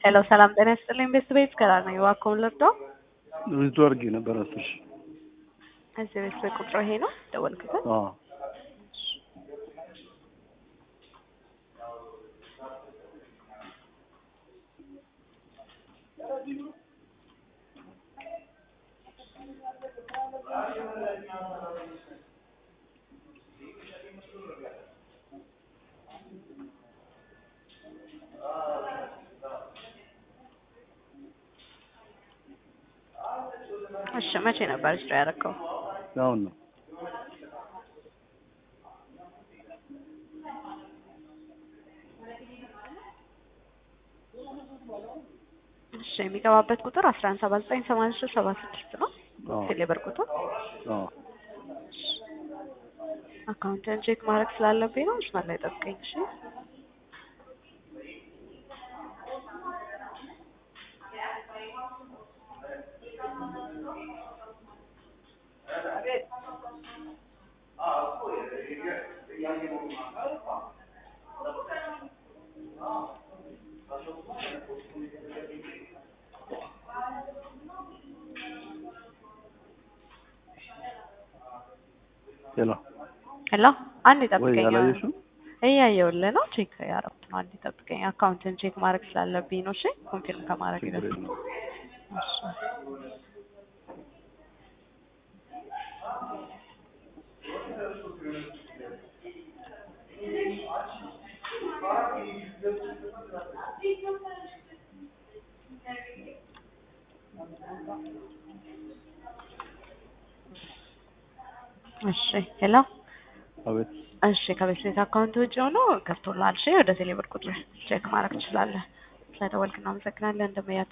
ሄሎ ሰላም ጤና ይስጥልኝ። ቤት ቤት ከራ ነው እባክዎን ልርዳው? ብዙ አድርጌ ነበር አስር ሺህ እዚህ ቤት ቤት ቁጥሩ ይሄ ነው ደወልክበት? አዎ እሺ መቼ ነበር ስራ ያደረከው? አሁን ነው እሺ የሚገባበት ቁጥር አስራ አንድ ሰባ ዘጠኝ ሰማንያ ሶስት ሰባ ስድስት ነው። አዎ ቴሌብር ቁጥር አዎ አካውንትን ቼክ ማድረግ ስላለብኝ ነው። መስመር ላይ ጠብቀኝ እሺ። ሄሎ ሄሎ አንድ ወይ ጠብቀኝ። አላየሽም? እያየሁልህ ነው። ቼክ ያደረኩት ነው። አንድ ጠብቀኝ። አካውንትን ቼክ ማድረግ ስላለብኝ ነው። እሺ ኮንፊርም ከማድረግ ችግር በፊት የለም። እሺ እሺ ሄሎ አቤት እሺ ከቤት ቤት አካውንት ውጭ ሆኖ ገብቶልሃል። እሺ ወደ ቴሌብር ቁጥር ቼክ ማድረግ ትችላለህ። ስለደወልክ እናመሰግናለን። እንደመያቸው